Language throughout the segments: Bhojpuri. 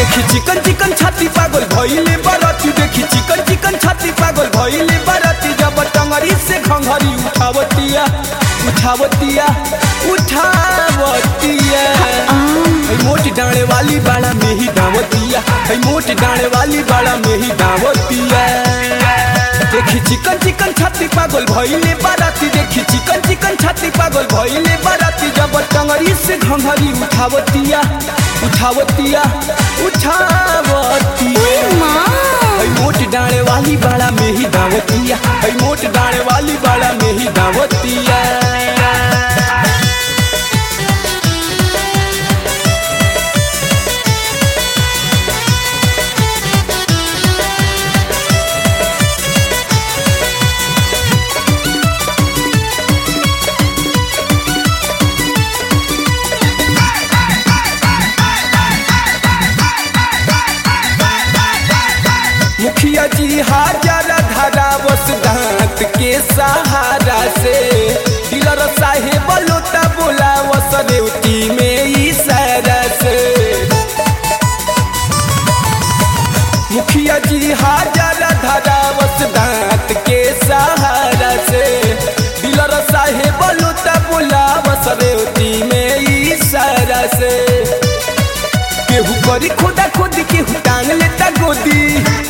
देखी चिकन चिकन छाती पागल भइले बरती देखी चिकन चिकन छाती पागल भइले बरती जब टंगरी से घंघरी उठावतिया उठावतिया उठावतिया है मोट डाणे वाली बाड़ा में ही दावतिया है मोट डाणे वाली बाड़ा में ही दावतिया देखी चिकन चिकन छाती पागल भइले बाराती देखी चिकन चिकन छाती पागल भइले बाराती जब टंगरी से घंघरी उठावतिया उठावतिया उठावतिया है मोट डाणे वाली बाड़ा में ही दावतिया है मोट डाणे वाली बाड़ा में ही दावतिया मुखिया जी हाजर धरा बस दांत के सहारा से डीलर साहेब लोटा बोला वस रेवती में इशारा से मुखिया जी हाजर धरा बस दांत के सहारा से डीलर साहेब लोटा बोला वस रेवती में इशारा से केहू करी खोदा खोदी केहू टांग लेता गोदी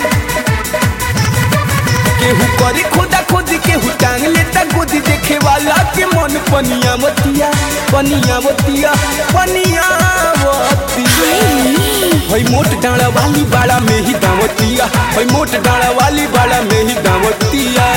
केहू करी खोदा खोदी केहू टांग लेता गोदी देखे वाला के मन पनिया मतिया पनिया मतिया पनिया मतिया हई मोट डाड़ा वाली बाड़ा में ही दावतिया हई मोट डाड़ा वाली बाड़ा में ही दावतिया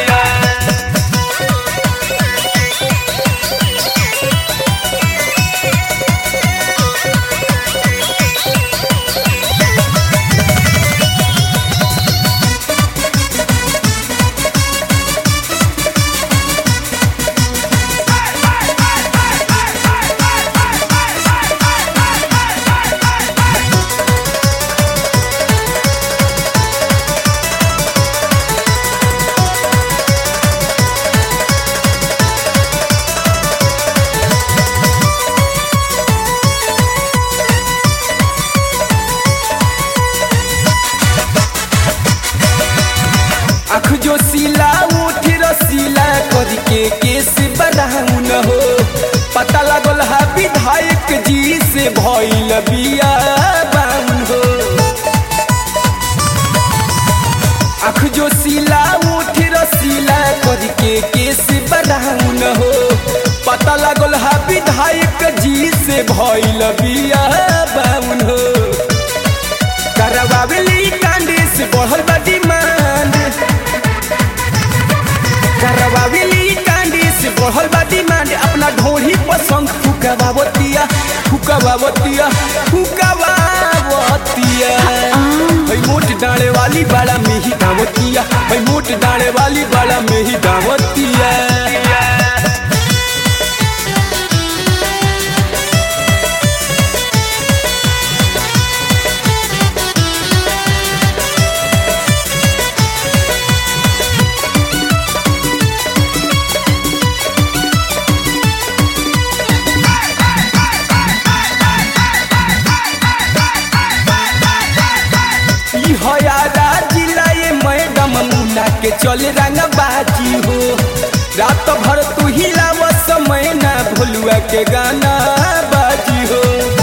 आँख जो सिला उठ रसीला करी के केस बढ़ाऊ न हो पता लागल है विधायक जी से भइल बिया बाउन हो आँख जो सिला उठ रसीला करी के केस बढ़ाऊ न हो पता लागल है विधायक जी से भइल बिया बाउन हो करवावेली कांडे से बढ़ल बा डिमांड करवावेली कांडे से बढ़ल बा डिमांड अपना ढोरी पसंद फुकवावतिया फुकवावतिया फुकवावतिया हई मोट डाले वाली बाड़ा में ही दावतिया हई मोट डाले वाली बाड़ा में ही दावतिया ई हयारा जिला ये मैडम मुना के चल रंग बाजी हो रात भर तू हिलाव समय ना भोलुआ के गाना बाजी हो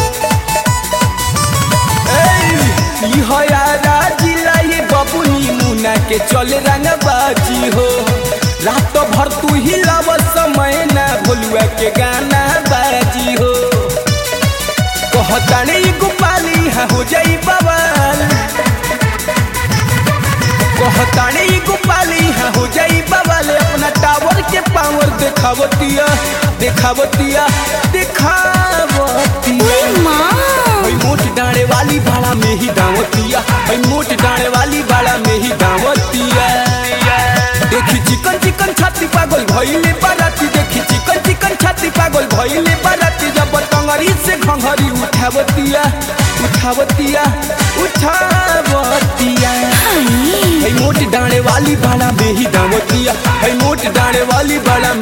ए, ई हयारा जिला ये बबुनी मुना के चल रंग बाजी हो रात भर तू हिलाव समय ना भोलुआ के गाना बाजी हो कहताने ई गोपाली हाँ हो जाई बवाल कहताने ई गोपाली हाँ हो जाई बवाल अपना टावर के पावर देखावतिया देखावतिया देखावतिया हई मोट डाणे वाली भाड़ा में ही दावतिया हई मोट डाणे वाली भाड़ा में ही दावतिया देखी चिकन चिकन छाती पागल भइले बाराती देखी चिकन चिकन छाती पागल भइले बाराती जब टंगरी से घंघरी उठावतिया उठावतिया उठावतिया हई मोट डाणे वाली बाड़ा में ही दावतिया हई मोट डाणे वाली बाड़ा